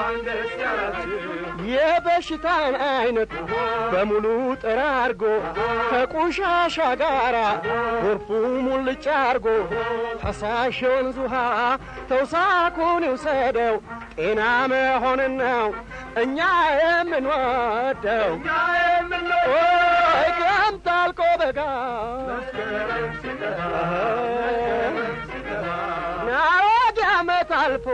የበሽታን አይነት በሙሉ ጠራርጎ ከቆሻሻ ጋር ጎርፉ ሙልጭ አርጎ ፈሳሽ የወንዝ ውሃ ተውሳኩን ይውሰደው ጤና መሆንን ነው እኛ የምንወደው ክረምት አልቆ በጋ አሮጌ ዓመት አልፎ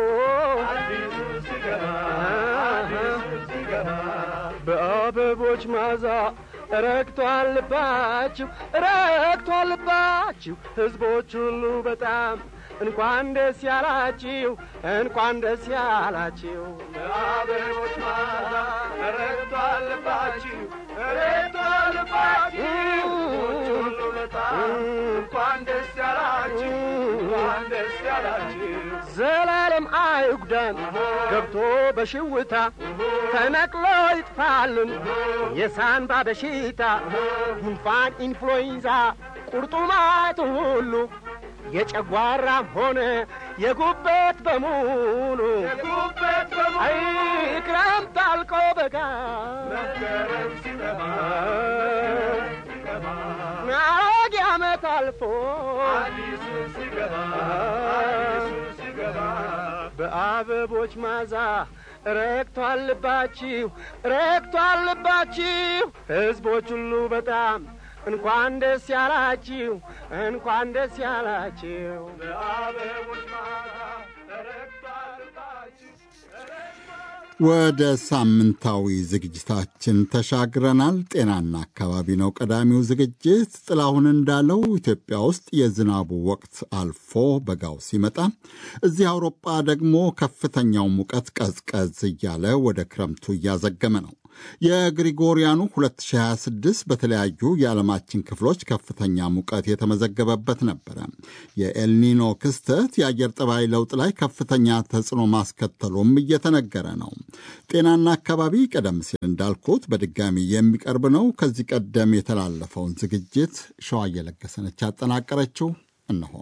በአበቦች ማዛ ረግቷል ልባችሁ ረግቷል ልባችሁ ሕዝቦች ሁሉ በጣም እንኳን ደስ ያላችሁ እንኳን ደስ ያላችሁ በአበቦች ማዛ ረግቷል ልባችሁ ረግቷል ልባችሁ ሕዝቦች ሁሉ በጣም እንኳን ደስ ያላችሁ እንኳን ደስ ያላችሁ ዘላለም አይጉዳን ገብቶ በሽውታ ተነቅሎ ይጥፋልን የሳንባ በሽታ ጉንፋን፣ ኢንፍሉዌንዛ፣ ቁርጡማት ሁሉ የጨጓራም ሆነ የጉበት በሙሉ አይ ክረምት አልቆ በጋ አሮጌ ዓመት አልፎ በአበቦች ማዛ ረግቷል ልባችሁ ረግቷል ልባችሁ ሕዝቦች ሁሉ በጣም እንኳን ደስ ያላችሁ እንኳን ደስ ያላችሁ በአበቦች ማዛ ረግቷል ልባችሁ ወደ ሳምንታዊ ዝግጅታችን ተሻግረናል። ጤናና አካባቢ ነው ቀዳሚው ዝግጅት። ጥላሁን እንዳለው ኢትዮጵያ ውስጥ የዝናቡ ወቅት አልፎ በጋው ሲመጣ፣ እዚህ አውሮጳ ደግሞ ከፍተኛው ሙቀት ቀዝቀዝ እያለ ወደ ክረምቱ እያዘገመ ነው። የግሪጎሪያኑ 2026 በተለያዩ የዓለማችን ክፍሎች ከፍተኛ ሙቀት የተመዘገበበት ነበረ። የኤልኒኖ ክስተት የአየር ጠባይ ለውጥ ላይ ከፍተኛ ተጽዕኖ ማስከተሉም እየተነገረ ነው። ጤናና አካባቢ ቀደም ሲል እንዳልኩት በድጋሚ የሚቀርብ ነው። ከዚህ ቀደም የተላለፈውን ዝግጅት ሸዋ እየለገሰነች ያጠናቀረችው እነሆ።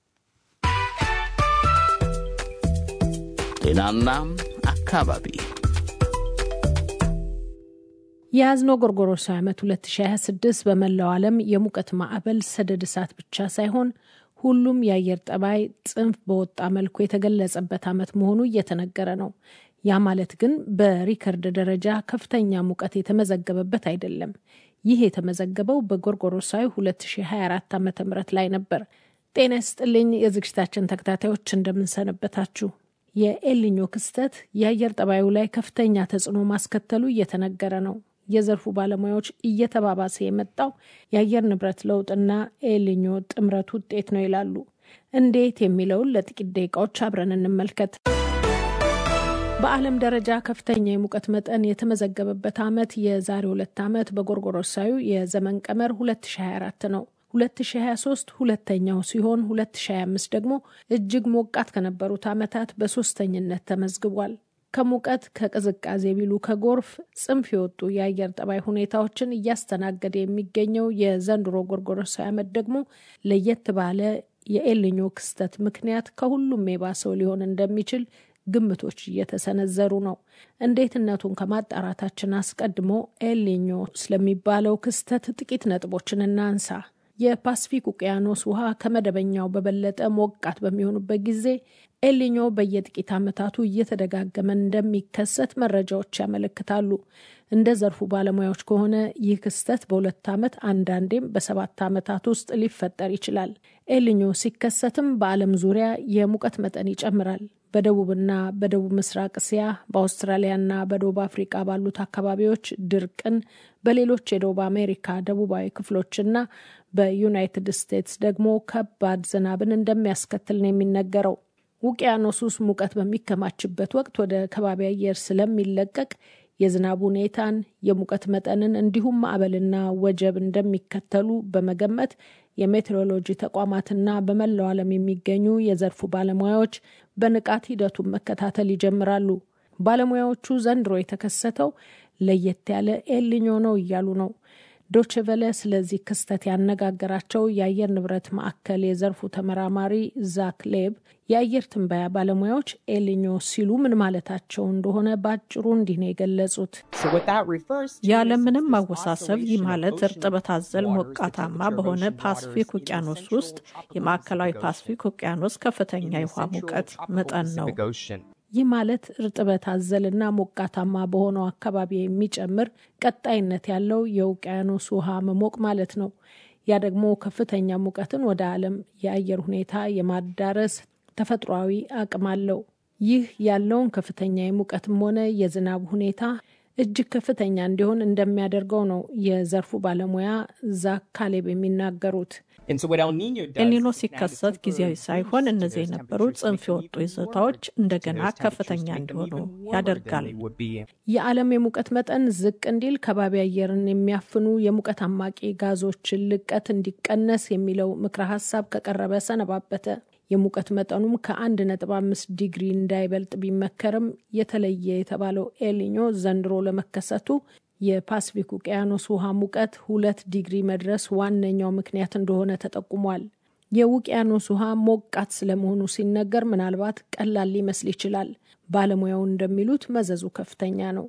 ጤናና አካባቢ የያዝነው ጎርጎሮሳዊ ዓመት 2026 በመላው ዓለም የሙቀት ማዕበል ሰደድ እሳት ብቻ ሳይሆን ሁሉም የአየር ጠባይ ጽንፍ በወጣ መልኩ የተገለጸበት ዓመት መሆኑ እየተነገረ ነው። ያ ማለት ግን በሪከርድ ደረጃ ከፍተኛ ሙቀት የተመዘገበበት አይደለም። ይህ የተመዘገበው በጎርጎሮሳዊ 2024 ዓ ም ላይ ነበር። ጤና ይስጥልኝ የዝግጅታችን ተከታታዮች እንደምንሰነበታችሁ። የኤልኞ ክስተት የአየር ጠባዩ ላይ ከፍተኛ ተጽዕኖ ማስከተሉ እየተነገረ ነው። የዘርፉ ባለሙያዎች እየተባባሰ የመጣው የአየር ንብረት ለውጥና ኤልኞ ጥምረት ውጤት ነው ይላሉ። እንዴት የሚለውን ለጥቂት ደቂቃዎች አብረን እንመልከት። በዓለም ደረጃ ከፍተኛ የሙቀት መጠን የተመዘገበበት ዓመት የዛሬ ሁለት ዓመት በጎርጎሮሳዊ የዘመን ቀመር 2024 ነው። 2023 ሁለተኛው ሲሆን 2025 ደግሞ እጅግ ሞቃት ከነበሩት ዓመታት በሶስተኝነት ተመዝግቧል። ከሙቀት ከቅዝቃዜ ቢሉ ከጎርፍ ጽንፍ የወጡ የአየር ጠባይ ሁኔታዎችን እያስተናገደ የሚገኘው የዘንድሮ ጎርጎሮሳዊ ዓመት ደግሞ ለየት ባለ የኤልኞ ክስተት ምክንያት ከሁሉም የባሰው ሊሆን እንደሚችል ግምቶች እየተሰነዘሩ ነው። እንዴትነቱን ከማጣራታችን አስቀድሞ ኤልኞ ስለሚባለው ክስተት ጥቂት ነጥቦችን እናንሳ። የፓስፊክ ውቅያኖስ ውሃ ከመደበኛው በበለጠ ሞቃት በሚሆኑበት ጊዜ ኤልኞ በየጥቂት ዓመታቱ እየተደጋገመ እንደሚከሰት መረጃዎች ያመለክታሉ። እንደ ዘርፉ ባለሙያዎች ከሆነ ይህ ክስተት በሁለት ዓመት አንዳንዴም በሰባት ዓመታት ውስጥ ሊፈጠር ይችላል። ኤልኞ ሲከሰትም በዓለም ዙሪያ የሙቀት መጠን ይጨምራል። በደቡብና በደቡብ ምስራቅ እስያ፣ በአውስትራሊያና በደቡብ አፍሪቃ ባሉት አካባቢዎች ድርቅን፣ በሌሎች የደቡብ አሜሪካ ደቡባዊ ክፍሎችና በዩናይትድ ስቴትስ ደግሞ ከባድ ዝናብን እንደሚያስከትል ነው የሚነገረው። ውቅያኖስ ውስጥ ሙቀት በሚከማችበት ወቅት ወደ ከባቢ አየር ስለሚለቀቅ የዝናብ ሁኔታን፣ የሙቀት መጠንን እንዲሁም ማዕበልና ወጀብ እንደሚከተሉ በመገመት የሜትሮሎጂ ተቋማትና በመላው ዓለም የሚገኙ የዘርፉ ባለሙያዎች በንቃት ሂደቱን መከታተል ይጀምራሉ። ባለሙያዎቹ ዘንድሮ የተከሰተው ለየት ያለ ኤልኞ ነው እያሉ ነው። ዶችቨለ ስለዚህ ክስተት ያነጋገራቸው የአየር ንብረት ማዕከል የዘርፉ ተመራማሪ ዛክ ሌብ የአየር ትንበያ ባለሙያዎች ኤልኞ ሲሉ ምን ማለታቸው እንደሆነ በአጭሩ እንዲህ ነው የገለጹት። ያለምንም ማወሳሰብ ይህ ማለት እርጥበት አዘል ሞቃታማ በሆነ ፓስፊክ ውቅያኖስ ውስጥ የማዕከላዊ ፓስፊክ ውቅያኖስ ከፍተኛ የውሃ ሙቀት መጠን ነው። ይህ ማለት እርጥበት አዘልና ሞቃታማ በሆነው አካባቢ የሚጨምር ቀጣይነት ያለው የውቅያኖስ ውሃ መሞቅ ማለት ነው። ያ ደግሞ ከፍተኛ ሙቀትን ወደ ዓለም የአየር ሁኔታ የማዳረስ ተፈጥሯዊ አቅም አለው። ይህ ያለውን ከፍተኛ የሙቀትም ሆነ የዝናብ ሁኔታ እጅግ ከፍተኛ እንዲሆን እንደሚያደርገው ነው የዘርፉ ባለሙያ ዛክ ካሌብ የሚናገሩት። ኤልኒኖ ሲከሰት ጊዜያዊ ሳይሆን እነዚህ የነበሩ ጽንፍ የወጡ ይዞታዎች እንደገና ከፍተኛ እንዲሆኑ ያደርጋል። የዓለም የሙቀት መጠን ዝቅ እንዲል ከባቢ አየርን የሚያፍኑ የሙቀት አማቂ ጋዞችን ልቀት እንዲቀነስ የሚለው ምክረ ሀሳብ ከቀረበ ሰነባበተ። የሙቀት መጠኑም ከአንድ ነጥብ አምስት ዲግሪ እንዳይበልጥ ቢመከርም የተለየ የተባለው ኤልኒኞ ዘንድሮ ለመከሰቱ የፓስፊክ ውቅያኖስ ውሃ ሙቀት ሁለት ዲግሪ መድረስ ዋነኛው ምክንያት እንደሆነ ተጠቁሟል። የውቅያኖስ ውሃ ሞቃት ስለመሆኑ ሲነገር ምናልባት ቀላል ሊመስል ይችላል። ባለሙያው እንደሚሉት መዘዙ ከፍተኛ ነው።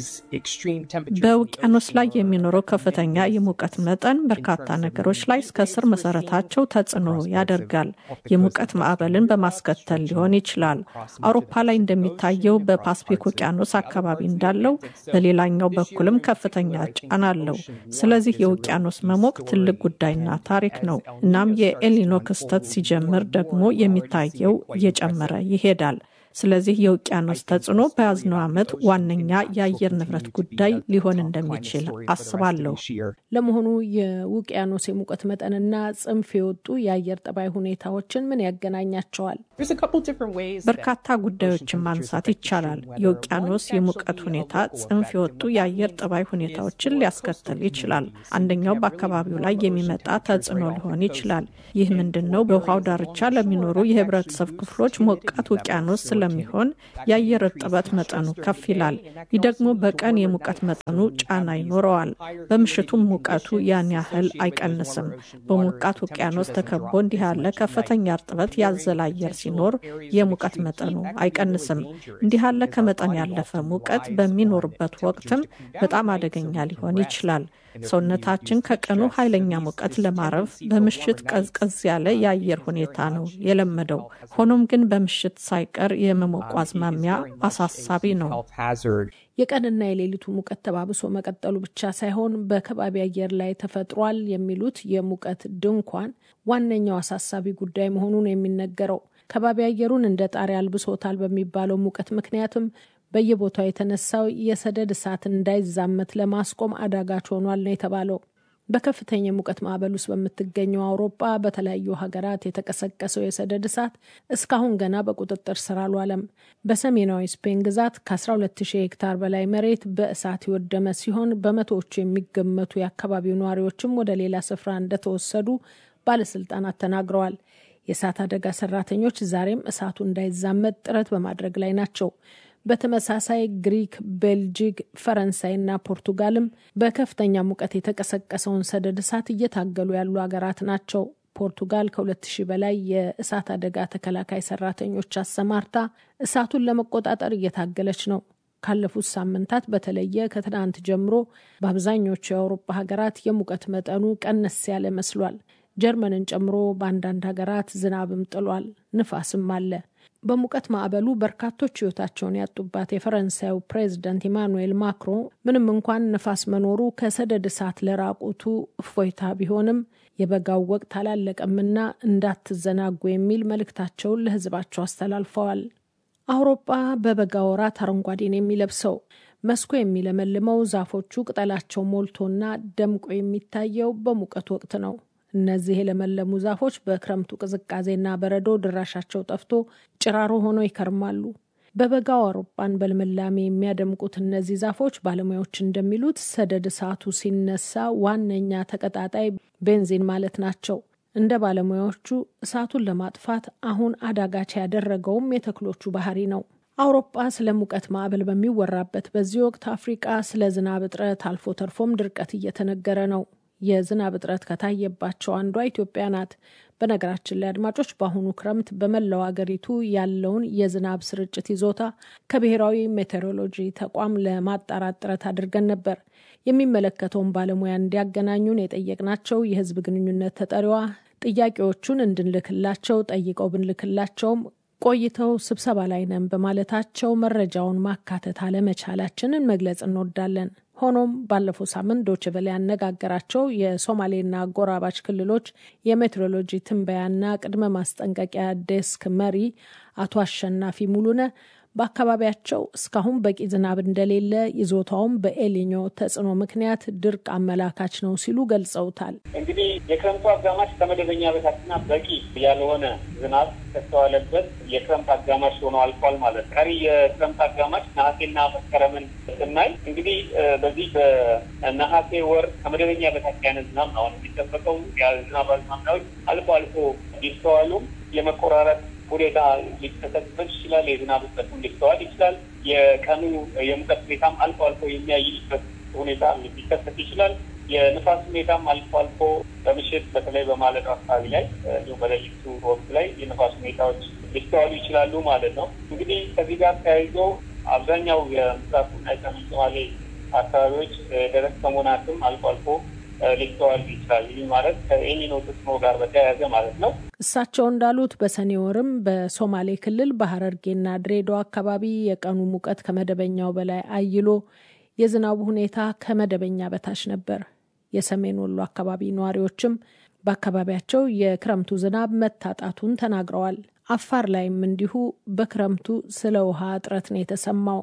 በውቅያኖስ ላይ የሚኖረው ከፍተኛ የሙቀት መጠን በርካታ ነገሮች ላይ እስከ ስር መሰረታቸው ተጽዕኖ ያደርጋል። የሙቀት ማዕበልን በማስከተል ሊሆን ይችላል። አውሮፓ ላይ እንደሚታየው በፓስፊክ ውቅያኖስ አካባቢ እንዳለው በሌላኛው በኩልም ከፍተኛ ጫና አለው። ስለዚህ የውቅያኖስ መሞቅ ትልቅ ጉዳይና ታሪክ ነው። እናም የኤልኒኖ ክስተት ሲጀምር ደግሞ የሚታየው እየጨመረ ይሄዳል። ስለዚህ የውቅያኖስ ተጽዕኖ በያዝነው ዓመት ዋነኛ የአየር ንብረት ጉዳይ ሊሆን እንደሚችል አስባለሁ። ለመሆኑ የውቅያኖስ የሙቀት መጠንና ጽንፍ የወጡ የአየር ጠባይ ሁኔታዎችን ምን ያገናኛቸዋል? በርካታ ጉዳዮችን ማንሳት ይቻላል። የውቅያኖስ የሙቀት ሁኔታ ጽንፍ የወጡ የአየር ጠባይ ሁኔታዎችን ሊያስከትል ይችላል። አንደኛው በአካባቢው ላይ የሚመጣ ተጽዕኖ ሊሆን ይችላል። ይህ ምንድን ነው? በውሃው ዳርቻ ለሚኖሩ የህብረተሰብ ክፍሎች ሞቃት ውቅያኖስ ስለሚሆን የአየር እርጥበት መጠኑ ከፍ ይላል። ይህ ደግሞ በቀን የሙቀት መጠኑ ጫና ይኖረዋል። በምሽቱም ሙቀቱ ያን ያህል አይቀንስም። በሞቃት ውቅያኖስ ተከቦ እንዲህ ያለ ከፍተኛ እርጥበት ያዘለ አየር ሲኖር የሙቀት መጠኑ አይቀንስም። እንዲህ ያለ ከመጠን ያለፈ ሙቀት በሚኖርበት ወቅትም በጣም አደገኛ ሊሆን ይችላል። ሰውነታችን ከቀኑ ኃይለኛ ሙቀት ለማረፍ በምሽት ቀዝቀዝ ያለ የአየር ሁኔታ ነው የለመደው። ሆኖም ግን በምሽት ሳይቀር የመሞቁ አዝማሚያ አሳሳቢ ነው። የቀንና የሌሊቱ ሙቀት ተባብሶ መቀጠሉ ብቻ ሳይሆን በከባቢ አየር ላይ ተፈጥሯል የሚሉት የሙቀት ድንኳን ዋነኛው አሳሳቢ ጉዳይ መሆኑን የሚነገረው ከባቢ አየሩን እንደ ጣሪያ አልብሶታል በሚባለው ሙቀት ምክንያትም በየቦታው የተነሳው የሰደድ እሳት እንዳይዛመት ለማስቆም አዳጋች ሆኗል ነው የተባለው። በከፍተኛ የሙቀት ማዕበል ውስጥ በምትገኘው አውሮፓ በተለያዩ ሀገራት የተቀሰቀሰው የሰደድ እሳት እስካሁን ገና በቁጥጥር ስር አልዋለም። በሰሜናዊ ስፔን ግዛት ከ12000 ሄክታር በላይ መሬት በእሳት የወደመ ሲሆን በመቶዎቹ የሚገመቱ የአካባቢው ነዋሪዎችም ወደ ሌላ ስፍራ እንደተወሰዱ ባለስልጣናት ተናግረዋል። የእሳት አደጋ ሰራተኞች ዛሬም እሳቱ እንዳይዛመት ጥረት በማድረግ ላይ ናቸው። በተመሳሳይ ግሪክ፣ ቤልጂክ፣ ፈረንሳይና ፖርቱጋልም በከፍተኛ ሙቀት የተቀሰቀሰውን ሰደድ እሳት እየታገሉ ያሉ ሀገራት ናቸው። ፖርቱጋል ከሁለት ሺህ በላይ የእሳት አደጋ ተከላካይ ሰራተኞች አሰማርታ እሳቱን ለመቆጣጠር እየታገለች ነው። ካለፉት ሳምንታት በተለየ ከትናንት ጀምሮ በአብዛኞቹ የአውሮፓ ሀገራት የሙቀት መጠኑ ቀነስ ያለ መስሏል። ጀርመንን ጨምሮ በአንዳንድ ሀገራት ዝናብም ጥሏል፣ ንፋስም አለ። በሙቀት ማዕበሉ በርካቶች ሕይወታቸውን ያጡባት የፈረንሳዩ ፕሬዝደንት ኢማኑኤል ማክሮን ምንም እንኳን ንፋስ መኖሩ ከሰደድ እሳት ለራቁቱ እፎይታ ቢሆንም የበጋው ወቅት አላለቀምና እንዳትዘናጉ የሚል መልእክታቸውን ለሕዝባቸው አስተላልፈዋል። አውሮፓ በበጋ ወራት አረንጓዴን የሚለብሰው መስኩ የሚለመልመው ዛፎቹ ቅጠላቸው ሞልቶና ደምቆ የሚታየው በሙቀት ወቅት ነው። እነዚህ የለመለሙ ዛፎች በክረምቱ ቅዝቃዜና በረዶ ድራሻቸው ጠፍቶ ጭራሮ ሆነው ይከርማሉ። በበጋው አውሮፓን በልምላሜ የሚያደምቁት እነዚህ ዛፎች ባለሙያዎች እንደሚሉት ሰደድ እሳቱ ሲነሳ ዋነኛ ተቀጣጣይ ቤንዚን ማለት ናቸው። እንደ ባለሙያዎቹ እሳቱን ለማጥፋት አሁን አዳጋች ያደረገውም የተክሎቹ ባህሪ ነው። አውሮፓ ስለ ሙቀት ማዕበል በሚወራበት በዚህ ወቅት አፍሪቃ ስለ ዝናብ እጥረት አልፎ ተርፎም ድርቀት እየተነገረ ነው። የዝናብ እጥረት ከታየባቸው አንዷ ኢትዮጵያ ናት። በነገራችን ላይ አድማጮች፣ በአሁኑ ክረምት በመላው አገሪቱ ያለውን የዝናብ ስርጭት ይዞታ ከብሔራዊ ሜቴሮሎጂ ተቋም ለማጣራት ጥረት አድርገን ነበር። የሚመለከተውን ባለሙያ እንዲያገናኙን የጠየቅናቸው የሕዝብ ግንኙነት ተጠሪዋ ጥያቄዎቹን እንድንልክላቸው ጠይቀው ብንልክላቸውም ቆይተው ስብሰባ ላይ ነን በማለታቸው መረጃውን ማካተት አለመቻላችንን መግለጽ እንወዳለን። ሆኖም ባለፈው ሳምንት ዶይቼ ቬለ ያነጋገራቸው የሶማሌና አጎራባች ክልሎች የሜትሮሎጂ ትንበያና ቅድመ ማስጠንቀቂያ ዴስክ መሪ አቶ አሸናፊ ሙሉነ በአካባቢያቸው እስካሁን በቂ ዝናብ እንደሌለ ይዞታውም በኤሊኞ ተጽዕኖ ምክንያት ድርቅ አመላካች ነው ሲሉ ገልጸውታል። እንግዲህ የክረምቱ አጋማሽ ከመደበኛ በታችና በቂ ያልሆነ ዝናብ ከተዋለበት የክረምት አጋማሽ ሆኖ አልፏል ማለት ነው። ቀሪ የክረምት አጋማሽ ነሐሴና መስከረምን ስናይ እንግዲህ በዚህ በነሐሴ ወር ከመደበኛ በታች ያለ ዝናብ ነው አሁን የሚጠበቀው። የዝናብ አዝማሚያዎች አልፎ አልፎ ቢስተዋሉም የመቆራረጥ ሁኔታ ሊከሰትበት ይችላል። የዝናብ እጥረትም ሊስተዋል ይችላል። የቀኑ የሙቀት ሁኔታም አልፎ አልፎ የሚያይልበት ሁኔታ ሊከሰት ይችላል። የንፋስ ሁኔታም አልፎ አልፎ በምሽት በተለይ በማለዳው አካባቢ ላይ እንዲሁም በሌሊቱ ወቅት ላይ የንፋስ ሁኔታዎች ሊስተዋሉ ይችላሉ ማለት ነው። እንግዲህ ከዚህ ጋር ተያይዞ አብዛኛው የምስራቁና የሰሜን ሶማሌ አካባቢዎች ደረቅ ሰሞናትም አልፎ አልፎ ሊስተዋል ይችላል። ይህ ማለት ከኤልኒኖ ተጽዕኖ ጋር በተያያዘ ማለት ነው። እሳቸው እንዳሉት በሰኔ ወርም በሶማሌ ክልል በሀረርጌና ድሬዳዋ አካባቢ የቀኑ ሙቀት ከመደበኛው በላይ አይሎ የዝናቡ ሁኔታ ከመደበኛ በታች ነበር። የሰሜን ወሎ አካባቢ ነዋሪዎችም በአካባቢያቸው የክረምቱ ዝናብ መታጣቱን ተናግረዋል። አፋር ላይም እንዲሁ በክረምቱ ስለ ውሃ እጥረት ነው የተሰማው።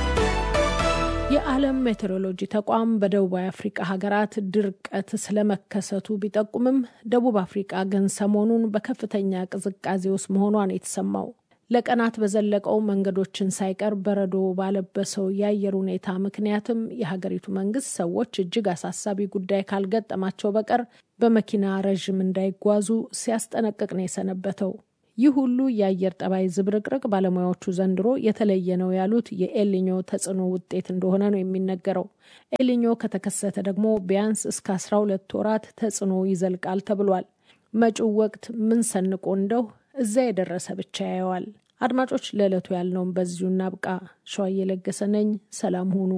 የዓለም ሜቴሮሎጂ ተቋም በደቡባዊ አፍሪቃ ሀገራት ድርቀት ስለመከሰቱ ቢጠቁምም ደቡብ አፍሪቃ ግን ሰሞኑን በከፍተኛ ቅዝቃዜ ውስጥ መሆኗን የተሰማው ለቀናት በዘለቀው መንገዶችን ሳይቀር በረዶ ባለበሰው የአየር ሁኔታ ምክንያትም የሀገሪቱ መንግስት ሰዎች እጅግ አሳሳቢ ጉዳይ ካልገጠማቸው በቀር በመኪና ረዥም እንዳይጓዙ ሲያስጠነቅቅ ነው የሰነበተው። ይህ ሁሉ የአየር ጠባይ ዝብርቅርቅ ባለሙያዎቹ ዘንድሮ የተለየ ነው ያሉት የኤልኞ ተጽዕኖ ውጤት እንደሆነ ነው የሚነገረው። ኤልኞ ከተከሰተ ደግሞ ቢያንስ እስከ አስራ ሁለት ወራት ተጽዕኖ ይዘልቃል ተብሏል። መጪው ወቅት ምን ሰንቆ እንደው እዛ የደረሰ ብቻ ያየዋል። አድማጮች፣ ለዕለቱ ያልነውም በዚሁ እናብቃ። ሸዋዬ ለገሰ ነኝ። ሰላም ሁኑ።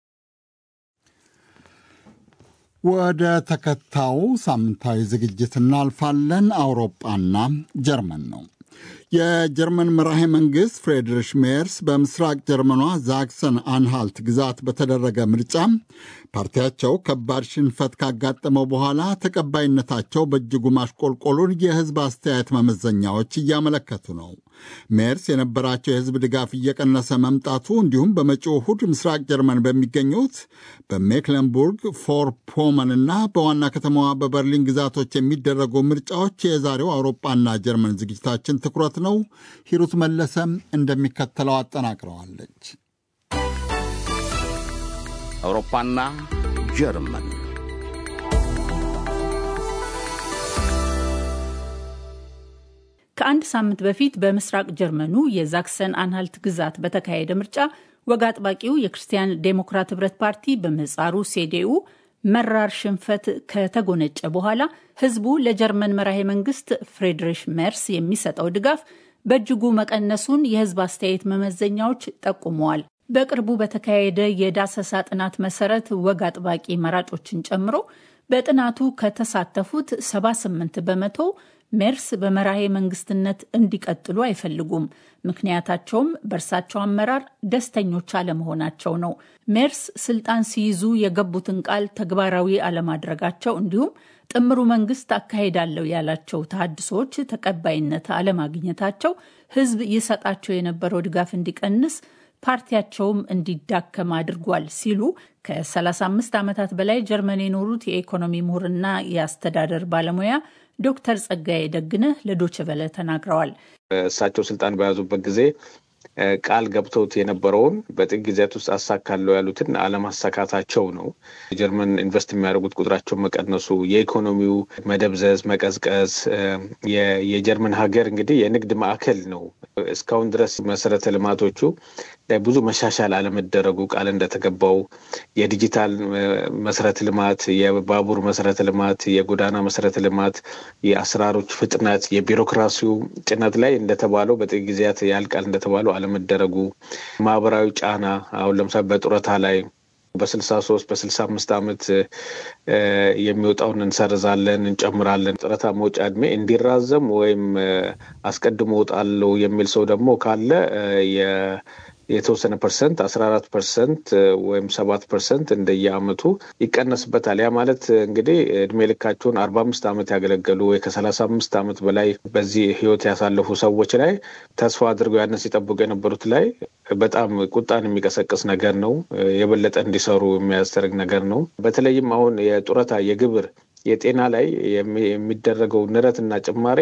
ወደ ተከታዩ ሳምንታዊ ዝግጅት እናልፋለን። አውሮጳና ጀርመን ነው። የጀርመን መራሄ መንግሥት ፍሬድሪሽ ሜርስ በምስራቅ ጀርመኗ ዛክሰን አንሃልት ግዛት በተደረገ ምርጫ ፓርቲያቸው ከባድ ሽንፈት ካጋጠመው በኋላ ተቀባይነታቸው በእጅጉ ማሽቆልቆሉን የሕዝብ አስተያየት መመዘኛዎች እያመለከቱ ነው። ሜርስ የነበራቸው የሕዝብ ድጋፍ እየቀነሰ መምጣቱ እንዲሁም በመጪው እሁድ ምስራቅ ጀርመን በሚገኙት በሜክለንቡርግ ፎር ፖመን እና በዋና ከተማዋ በበርሊን ግዛቶች የሚደረጉ ምርጫዎች የዛሬው አውሮፓና ጀርመን ዝግጅታችን ትኩረት ነው። ሂሩት መለሰም እንደሚከተለው አጠናቅረዋለች። አውሮፓና ጀርመን ከአንድ ሳምንት በፊት በምስራቅ ጀርመኑ የዛክሰን አንሃልት ግዛት በተካሄደ ምርጫ ወግ አጥባቂው የክርስቲያን ዴሞክራት ህብረት ፓርቲ በምህጻሩ ሴዴኡ መራር ሽንፈት ከተጎነጨ በኋላ ህዝቡ ለጀርመን መራሄ መንግስት ፍሬድሪሽ ሜርስ የሚሰጠው ድጋፍ በእጅጉ መቀነሱን የህዝብ አስተያየት መመዘኛዎች ጠቁመዋል። በቅርቡ በተካሄደ የዳሰሳ ጥናት መሰረት ወግ አጥባቂ መራጮችን ጨምሮ በጥናቱ ከተሳተፉት 78 በመቶ ሜርስ በመራሄ መንግስትነት እንዲቀጥሉ አይፈልጉም። ምክንያታቸውም በእርሳቸው አመራር ደስተኞች አለመሆናቸው ነው። ሜርስ ስልጣን ሲይዙ የገቡትን ቃል ተግባራዊ አለማድረጋቸው እንዲሁም ጥምሩ መንግስት አካሄዳለሁ ያላቸው ተሃድሶዎች ተቀባይነት አለማግኘታቸው ህዝብ ይሰጣቸው የነበረው ድጋፍ እንዲቀንስ ፓርቲያቸውም እንዲዳከም አድርጓል ሲሉ ከ35 ዓመታት በላይ ጀርመን የኖሩት የኢኮኖሚ ምሁርና የአስተዳደር ባለሙያ ዶክተር ጸጋዬ ደግነህ ለዶችቨለ ተናግረዋል። እሳቸው ስልጣን በያዙበት ጊዜ ቃል ገብተውት የነበረውን በጥቂት ጊዜያት ውስጥ አሳካለው ያሉትን አለማሳካታቸው ነው። የጀርመን ኢንቨስት የሚያደርጉት ቁጥራቸው መቀነሱ፣ የኢኮኖሚው መደብዘዝ፣ መቀዝቀዝ የጀርመን ሀገር እንግዲህ የንግድ ማዕከል ነው። እስካሁን ድረስ መሰረተ ልማቶቹ ላይ ብዙ መሻሻል አለመደረጉ ቃል እንደተገባው የዲጂታል መሰረተ ልማት፣ የባቡር መሰረተ ልማት፣ የጎዳና መሰረተ ልማት፣ የአሰራሮች ፍጥነት፣ የቢሮክራሲው ጭነት ላይ እንደተባለው በጥቂት ጊዜያት ያልቃል እንደተባለው አለመደረጉ፣ ማህበራዊ ጫና አሁን ለምሳሌ በጡረታ ላይ በስልሳ ሶስት በስልሳ አምስት ዓመት የሚወጣውን እንሰርዛለን፣ እንጨምራለን። ጡረታ መውጫ እድሜ እንዲራዘም ወይም አስቀድሞ እወጣለሁ የሚል ሰው ደግሞ ካለ የተወሰነ ፐርሰንት አስራ አራት ፐርሰንት ወይም ሰባት ፐርሰንት እንደየአመቱ ይቀነስበታል። ያ ማለት እንግዲህ እድሜ ልካቸውን አርባ አምስት ዓመት ያገለገሉ ወይ ከሰላሳ አምስት ዓመት በላይ በዚህ ህይወት ያሳለፉ ሰዎች ላይ ተስፋ አድርገው ያንን ሲጠብቁ የነበሩት ላይ በጣም ቁጣን የሚቀሰቅስ ነገር ነው። የበለጠ እንዲሰሩ የሚያስደርግ ነገር ነው። በተለይም አሁን የጡረታ የግብር የጤና ላይ የሚደረገው ንረትና ጭማሬ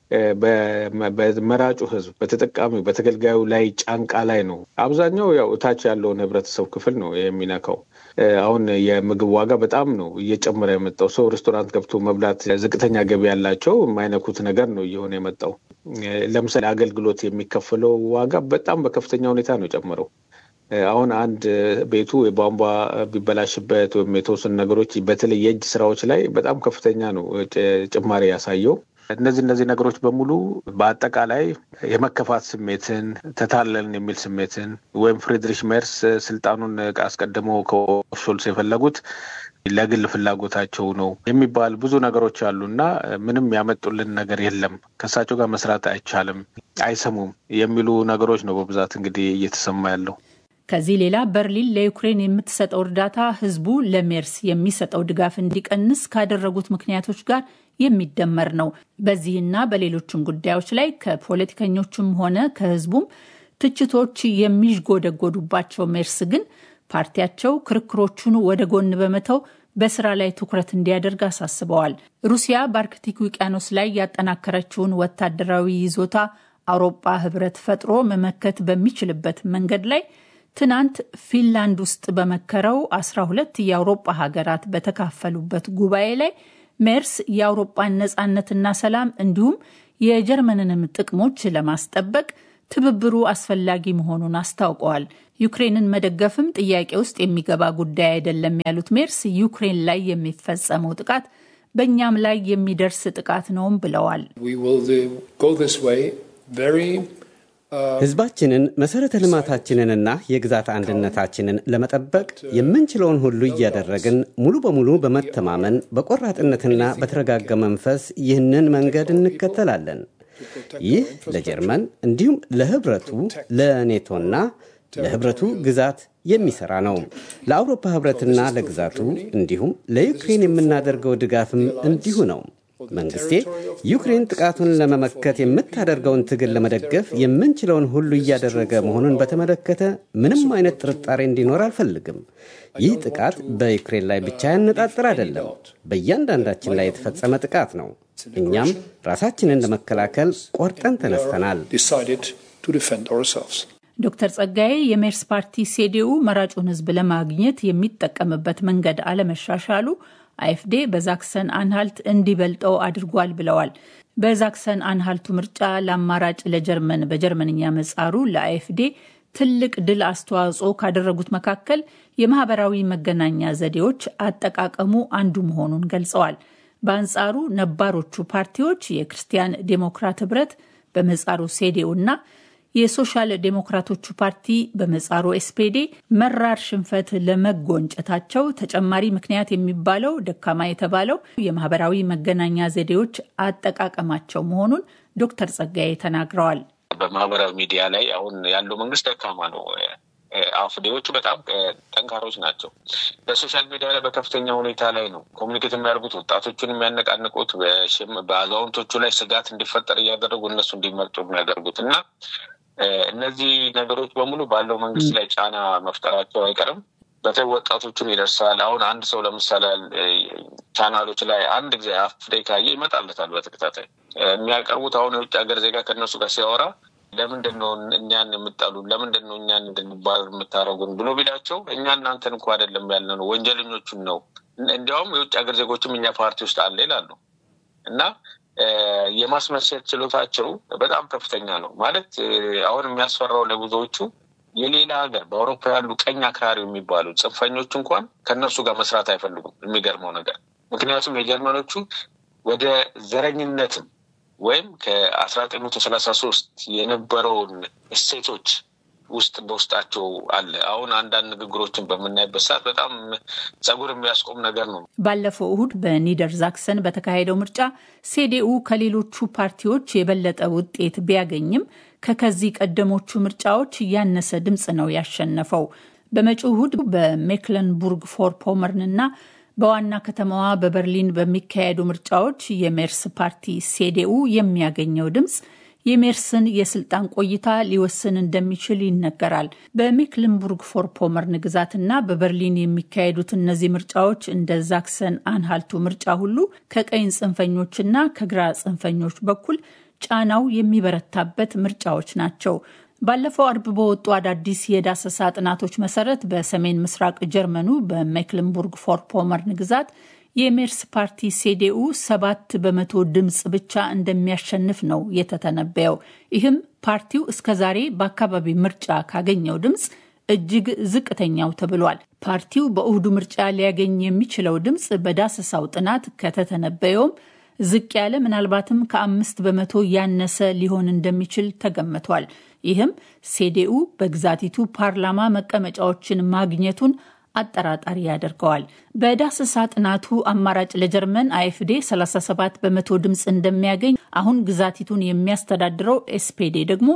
በመራጩ ህዝብ በተጠቃሚው በተገልጋዩ ላይ ጫንቃ ላይ ነው። አብዛኛው ያው እታች ያለውን ህብረተሰብ ክፍል ነው የሚነካው። አሁን የምግብ ዋጋ በጣም ነው እየጨመረ የመጣው። ሰው ሬስቶራንት ገብቶ መብላት ዝቅተኛ ገቢ ያላቸው የማይነኩት ነገር ነው እየሆነ የመጣው። ለምሳሌ አገልግሎት የሚከፈለው ዋጋ በጣም በከፍተኛ ሁኔታ ነው የጨመረው። አሁን አንድ ቤቱ የቧንቧ ቢበላሽበት ወይም የተወሰኑ ነገሮች በተለይ የእጅ ስራዎች ላይ በጣም ከፍተኛ ነው ጭማሪ ያሳየው። እነዚህ እነዚህ ነገሮች በሙሉ በአጠቃላይ የመከፋት ስሜትን ተታለልን የሚል ስሜትን ወይም ፍሬድሪሽ ሜርስ ስልጣኑን አስቀድመው ከሾልስ የፈለጉት ለግል ፍላጎታቸው ነው የሚባል ብዙ ነገሮች አሉ እና ምንም ያመጡልን ነገር የለም፣ ከእሳቸው ጋር መስራት አይቻልም፣ አይሰሙም የሚሉ ነገሮች ነው በብዛት እንግዲህ እየተሰማ ያለው። ከዚህ ሌላ በርሊን ለዩክሬን የምትሰጠው እርዳታ ህዝቡ ለሜርስ የሚሰጠው ድጋፍ እንዲቀንስ ካደረጉት ምክንያቶች ጋር የሚደመር ነው። በዚህና በሌሎችም ጉዳዮች ላይ ከፖለቲከኞችም ሆነ ከህዝቡም ትችቶች የሚዥጎደጎዱባቸው ሜርስ ግን ፓርቲያቸው ክርክሮቹን ወደ ጎን በመተው በስራ ላይ ትኩረት እንዲያደርግ አሳስበዋል። ሩሲያ በአርክቲክ ውቅያኖስ ላይ ያጠናከረችውን ወታደራዊ ይዞታ አውሮፓ ህብረት ፈጥሮ መመከት በሚችልበት መንገድ ላይ ትናንት ፊንላንድ ውስጥ በመከረው 12 የአውሮፓ ሀገራት በተካፈሉበት ጉባኤ ላይ ሜርስ የአውሮፓን ነጻነትና ሰላም እንዲሁም የጀርመንንም ጥቅሞች ለማስጠበቅ ትብብሩ አስፈላጊ መሆኑን አስታውቀዋል። ዩክሬንን መደገፍም ጥያቄ ውስጥ የሚገባ ጉዳይ አይደለም ያሉት ሜርስ ዩክሬን ላይ የሚፈጸመው ጥቃት በእኛም ላይ የሚደርስ ጥቃት ነውም ብለዋል። ህዝባችንን መሰረተ ልማታችንንና የግዛት አንድነታችንን ለመጠበቅ የምንችለውን ሁሉ እያደረግን ሙሉ በሙሉ በመተማመን በቆራጥነትና በተረጋጋ መንፈስ ይህንን መንገድ እንከተላለን። ይህ ለጀርመን እንዲሁም ለህብረቱ ለኔቶና ለህብረቱ ግዛት የሚሰራ ነው። ለአውሮፓ ህብረትና ለግዛቱ እንዲሁም ለዩክሬን የምናደርገው ድጋፍም እንዲሁ ነው። መንግስቴ ዩክሬን ጥቃቱን ለመመከት የምታደርገውን ትግል ለመደገፍ የምንችለውን ሁሉ እያደረገ መሆኑን በተመለከተ ምንም አይነት ጥርጣሬ እንዲኖር አልፈልግም። ይህ ጥቃት በዩክሬን ላይ ብቻ ያነጣጥር አይደለም፣ በእያንዳንዳችን ላይ የተፈጸመ ጥቃት ነው። እኛም ራሳችንን ለመከላከል ቆርጠን ተነስተናል። ዶክተር ጸጋዬ የሜርስ ፓርቲ ሴዲኡ መራጩን ህዝብ ለማግኘት የሚጠቀምበት መንገድ አለመሻሻሉ አይኤፍዴ በዛክሰን አንሃልት እንዲበልጠው አድርጓል ብለዋል። በዛክሰን አንሃልቱ ምርጫ ለአማራጭ ለጀርመን በጀርመንኛ መጻሩ ለአይኤፍዴ ትልቅ ድል አስተዋጽኦ ካደረጉት መካከል የማህበራዊ መገናኛ ዘዴዎች አጠቃቀሙ አንዱ መሆኑን ገልጸዋል። በአንጻሩ ነባሮቹ ፓርቲዎች የክርስቲያን ዴሞክራት ህብረት በመጻሩ ሴዴው እና የሶሻል ዴሞክራቶቹ ፓርቲ በመጻሩ ኤስፔዴ መራር ሽንፈት ለመጎንጨታቸው ተጨማሪ ምክንያት የሚባለው ደካማ የተባለው የማህበራዊ መገናኛ ዘዴዎች አጠቃቀማቸው መሆኑን ዶክተር ጸጋዬ ተናግረዋል። በማህበራዊ ሚዲያ ላይ አሁን ያለው መንግስት ደካማ ነው። አፍዴዎቹ በጣም ጠንካሮች ናቸው። በሶሻል ሚዲያ ላይ በከፍተኛ ሁኔታ ላይ ነው ኮሚኒኬት የሚያደርጉት፣ ወጣቶቹን የሚያነቃንቁት፣ በአዛውንቶቹ ላይ ስጋት እንዲፈጠር እያደረጉ እነሱ እንዲመርጡ የሚያደርጉት እና እነዚህ ነገሮች በሙሉ ባለው መንግስት ላይ ጫና መፍጠራቸው አይቀርም። በተለይ ወጣቶቹን ይደርሳል። አሁን አንድ ሰው ለምሳሌ ቻናሎች ላይ አንድ ጊዜ አፍዴ ካየ ይመጣለታል በተከታታይ የሚያቀርቡት አሁን የውጭ ሀገር ዜጋ ከእነሱ ጋር ሲያወራ ለምንድን ነው እኛን የምጠሉን? ለምንድን ነው እኛን እንድንባል የምታደርጉን ብሎ ቢላቸው እኛ እናንተን እንኳ አይደለም ያለ ነው ወንጀለኞቹን ነው። እንዲያውም የውጭ ሀገር ዜጎችም እኛ ፓርቲ ውስጥ አለ ይላሉ። እና የማስመሰል ችሎታቸው በጣም ከፍተኛ ነው። ማለት አሁን የሚያስፈራው ለብዙዎቹ የሌላ ሀገር በአውሮፓ ያሉ ቀኝ አክራሪ የሚባሉ ጽንፈኞች እንኳን ከእነሱ ጋር መስራት አይፈልጉም። የሚገርመው ነገር ምክንያቱም የጀርመኖቹ ወደ ዘረኝነትም ወይም ከአስራ ዘጠኝ መቶ ሰላሳ ሶስት የነበረውን እሴቶች ውስጥ በውስጣቸው አለ። አሁን አንዳንድ ንግግሮችን በምናይበት ሰዓት በጣም ጸጉር የሚያስቆም ነገር ነው። ባለፈው እሁድ በኒደር ዛክሰን በተካሄደው ምርጫ ሴዴኡ ከሌሎቹ ፓርቲዎች የበለጠ ውጤት ቢያገኝም ከከዚህ ቀደሞቹ ምርጫዎች ያነሰ ድምፅ ነው ያሸነፈው። በመጪው እሁድ በሜክለንቡርግ ፎር ፖመርን እና በዋና ከተማዋ በበርሊን በሚካሄዱ ምርጫዎች የሜርስ ፓርቲ ሴዴኡ የሚያገኘው ድምፅ የሜርስን የስልጣን ቆይታ ሊወስን እንደሚችል ይነገራል። በሜክልንቡርግ ፎር ፖመርን ግዛትና በበርሊን የሚካሄዱት እነዚህ ምርጫዎች እንደ ዛክሰን አንሃልቱ ምርጫ ሁሉ ከቀኝ ጽንፈኞችና ከግራ ጽንፈኞች በኩል ጫናው የሚበረታበት ምርጫዎች ናቸው። ባለፈው አርብ በወጡ አዳዲስ የዳሰሳ ጥናቶች መሰረት በሰሜን ምስራቅ ጀርመኑ በሜክልንቡርግ ፎር ፖመርን ግዛት የሜርስ ፓርቲ ሴዴኡ ሰባት በመቶ ድምፅ ብቻ እንደሚያሸንፍ ነው የተተነበየው። ይህም ፓርቲው እስከዛሬ በአካባቢ ምርጫ ካገኘው ድምፅ እጅግ ዝቅተኛው ተብሏል። ፓርቲው በእሁዱ ምርጫ ሊያገኝ የሚችለው ድምፅ በዳሰሳው ጥናት ከተተነበየውም ዝቅ ያለ ምናልባትም ከአምስት በመቶ ያነሰ ሊሆን እንደሚችል ተገምቷል። ይህም ሴዴኡ በግዛቲቱ ፓርላማ መቀመጫዎችን ማግኘቱን አጠራጣሪ ያደርገዋል። በዳሰሳ ጥናቱ አማራጭ ለጀርመን አይኤፍዴ 37 በመቶ ድምፅ እንደሚያገኝ፣ አሁን ግዛቲቱን የሚያስተዳድረው ኤስፔዴ ደግሞ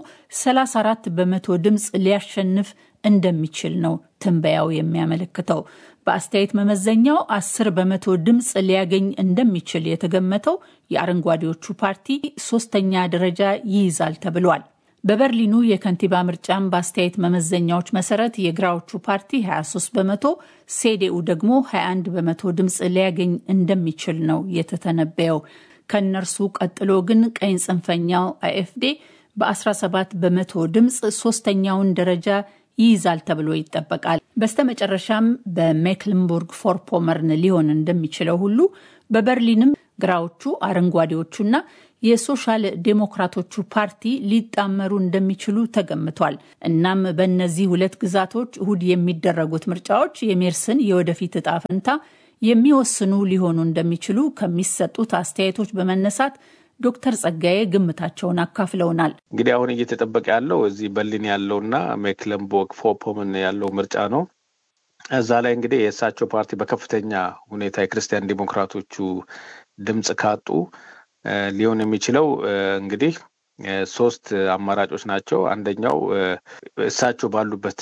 34 በመቶ ድምፅ ሊያሸንፍ እንደሚችል ነው ትንበያው የሚያመለክተው። በአስተያየት መመዘኛው 10 በመቶ ድምፅ ሊያገኝ እንደሚችል የተገመተው የአረንጓዴዎቹ ፓርቲ ሶስተኛ ደረጃ ይይዛል ተብሏል። በበርሊኑ የከንቲባ ምርጫም በአስተያየት መመዘኛዎች መሰረት የግራዎቹ ፓርቲ 23 በመቶ ሴዴኡ ደግሞ 21 በመቶ ድምፅ ሊያገኝ እንደሚችል ነው የተተነበየው። ከእነርሱ ቀጥሎ ግን ቀኝ ጽንፈኛው አይኤፍዴ በ17 በመቶ ድምፅ ሶስተኛውን ደረጃ ይይዛል ተብሎ ይጠበቃል። በስተመጨረሻም በሜክልንቡርግ ፎር ፖመርን ሊሆን እንደሚችለው ሁሉ በበርሊንም ግራዎቹ አረንጓዴዎቹና የሶሻል ዴሞክራቶቹ ፓርቲ ሊጣመሩ እንደሚችሉ ተገምቷል። እናም በእነዚህ ሁለት ግዛቶች እሁድ የሚደረጉት ምርጫዎች የሜርስን የወደፊት እጣ ፈንታ የሚወስኑ ሊሆኑ እንደሚችሉ ከሚሰጡት አስተያየቶች በመነሳት ዶክተር ጸጋዬ ግምታቸውን አካፍለውናል። እንግዲህ አሁን እየተጠበቀ ያለው እዚህ በርሊን ያለውና ሜክለንቦርግ ፎፖምን ያለው ምርጫ ነው። እዛ ላይ እንግዲህ የእሳቸው ፓርቲ በከፍተኛ ሁኔታ የክርስቲያን ዲሞክራቶቹ ድምፅ ካጡ ሊሆን የሚችለው እንግዲህ ሶስት አማራጮች ናቸው። አንደኛው እሳቸው ባሉበት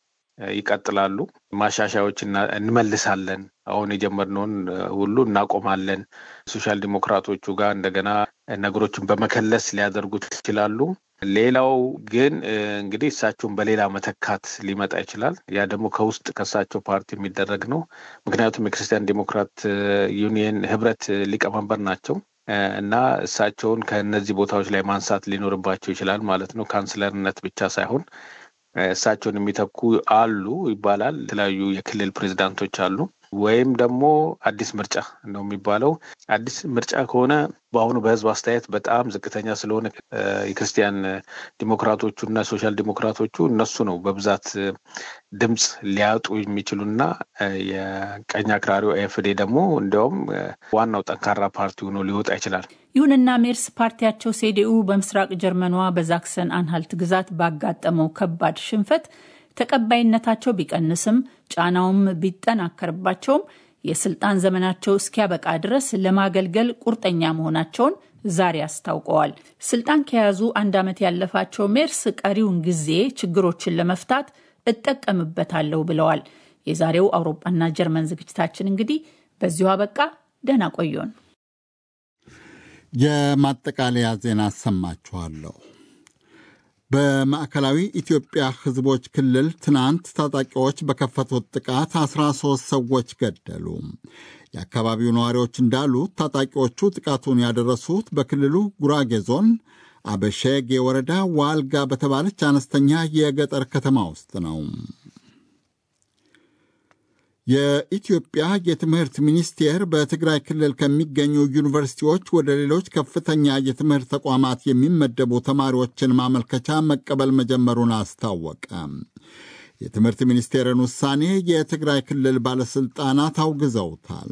ይቀጥላሉ፣ ማሻሻያዎች እንመልሳለን፣ አሁን የጀመርነውን ሁሉ እናቆማለን። ሶሻል ዲሞክራቶቹ ጋር እንደገና ነገሮችን በመከለስ ሊያደርጉት ይችላሉ። ሌላው ግን እንግዲህ እሳቸውን በሌላ መተካት ሊመጣ ይችላል። ያ ደግሞ ከውስጥ ከእሳቸው ፓርቲ የሚደረግ ነው። ምክንያቱም የክርስቲያን ዲሞክራት ዩኒየን ህብረት ሊቀመንበር ናቸው እና እሳቸውን ከእነዚህ ቦታዎች ላይ ማንሳት ሊኖርባቸው ይችላል ማለት ነው። ካንስለርነት ብቻ ሳይሆን እሳቸውን የሚተኩ አሉ ይባላል። የተለያዩ የክልል ፕሬዚዳንቶች አሉ። ወይም ደግሞ አዲስ ምርጫ ነው የሚባለው። አዲስ ምርጫ ከሆነ በአሁኑ በህዝብ አስተያየት በጣም ዝቅተኛ ስለሆነ የክርስቲያን ዲሞክራቶቹ እና ሶሻል ዲሞክራቶቹ እነሱ ነው በብዛት ድምፅ ሊያጡ የሚችሉና የቀኝ አክራሪው ኤፍዴ ደግሞ እንዲያውም ዋናው ጠንካራ ፓርቲ ሆኖ ሊወጣ ይችላል። ይሁንና ሜርስ ፓርቲያቸው ሴዲኡ በምስራቅ ጀርመኗ በዛክሰን አንሃልት ግዛት ባጋጠመው ከባድ ሽንፈት ተቀባይነታቸው ቢቀንስም ጫናውም ቢጠናከርባቸውም የስልጣን ዘመናቸው እስኪያበቃ ድረስ ለማገልገል ቁርጠኛ መሆናቸውን ዛሬ አስታውቀዋል። ስልጣን ከያዙ አንድ ዓመት ያለፋቸው ሜርስ ቀሪውን ጊዜ ችግሮችን ለመፍታት እጠቀምበታለሁ ብለዋል። የዛሬው አውሮፓና ጀርመን ዝግጅታችን እንግዲህ በዚሁ አበቃ። ደህና ቆዩን። የማጠቃለያ ዜና አሰማችኋለሁ። በማዕከላዊ ኢትዮጵያ ሕዝቦች ክልል ትናንት ታጣቂዎች በከፈቱት ጥቃት 13 ሰዎች ገደሉ። የአካባቢው ነዋሪዎች እንዳሉት ታጣቂዎቹ ጥቃቱን ያደረሱት በክልሉ ጉራጌ ዞን አበሸጌ ወረዳ ዋልጋ በተባለች አነስተኛ የገጠር ከተማ ውስጥ ነው። የኢትዮጵያ የትምህርት ሚኒስቴር በትግራይ ክልል ከሚገኙ ዩኒቨርሲቲዎች ወደ ሌሎች ከፍተኛ የትምህርት ተቋማት የሚመደቡ ተማሪዎችን ማመልከቻ መቀበል መጀመሩን አስታወቀ። የትምህርት ሚኒስቴርን ውሳኔ የትግራይ ክልል ባለሥልጣናት አውግዘውታል።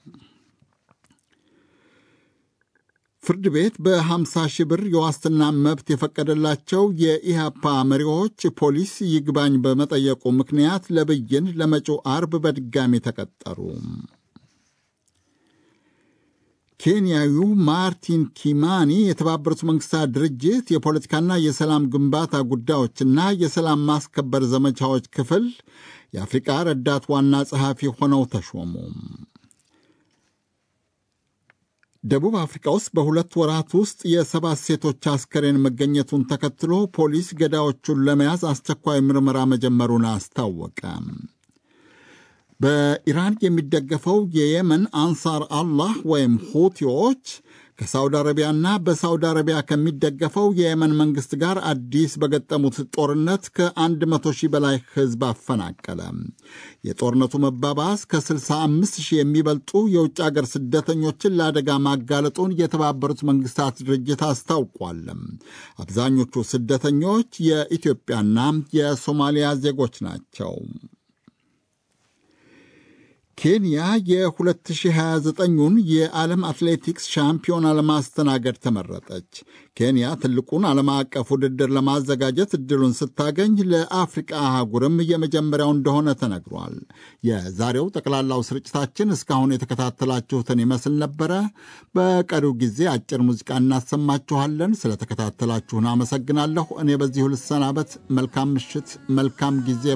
ፍርድ ቤት በ50 ሺህ ብር የዋስትና መብት የፈቀደላቸው የኢህአፓ መሪዎች ፖሊስ ይግባኝ በመጠየቁ ምክንያት ለብይን ለመጪው አርብ በድጋሚ ተቀጠሩ። ኬንያዊው ማርቲን ኪማኒ የተባበሩት መንግስታት ድርጅት የፖለቲካና የሰላም ግንባታ ጉዳዮችና የሰላም ማስከበር ዘመቻዎች ክፍል የአፍሪቃ ረዳት ዋና ጸሐፊ ሆነው ተሾሙ። ደቡብ አፍሪካ ውስጥ በሁለት ወራት ውስጥ የሰባት ሴቶች አስከሬን መገኘቱን ተከትሎ ፖሊስ ገዳዮቹን ለመያዝ አስቸኳይ ምርመራ መጀመሩን አስታወቀ። በኢራን የሚደገፈው የየመን አንሳር አላህ ወይም ሁቲዎች ከሳውዲ አረቢያና በሳውዲ አረቢያ ከሚደገፈው የየመን መንግሥት ጋር አዲስ በገጠሙት ጦርነት ከ100 ሺህ በላይ ሕዝብ አፈናቀለ። የጦርነቱ መባባስ ከ65 ሺህ የሚበልጡ የውጭ አገር ስደተኞችን ለአደጋ ማጋለጡን የተባበሩት መንግሥታት ድርጅት አስታውቋል። አብዛኞቹ ስደተኞች የኢትዮጵያና የሶማሊያ ዜጎች ናቸው። ኬንያ የ2029ን የዓለም አትሌቲክስ ሻምፒዮና ለማስተናገድ ተመረጠች። ኬንያ ትልቁን ዓለም አቀፍ ውድድር ለማዘጋጀት እድሉን ስታገኝ ለአፍሪቃ አህጉርም የመጀመሪያው እንደሆነ ተነግሯል። የዛሬው ጠቅላላው ስርጭታችን እስካሁን የተከታተላችሁትን ይመስል ነበረ። በቀሪው ጊዜ አጭር ሙዚቃ እናሰማችኋለን። ስለተከታተላችሁን አመሰግናለሁ። እኔ በዚሁ ልሰናበት። መልካም ምሽት፣ መልካም ጊዜ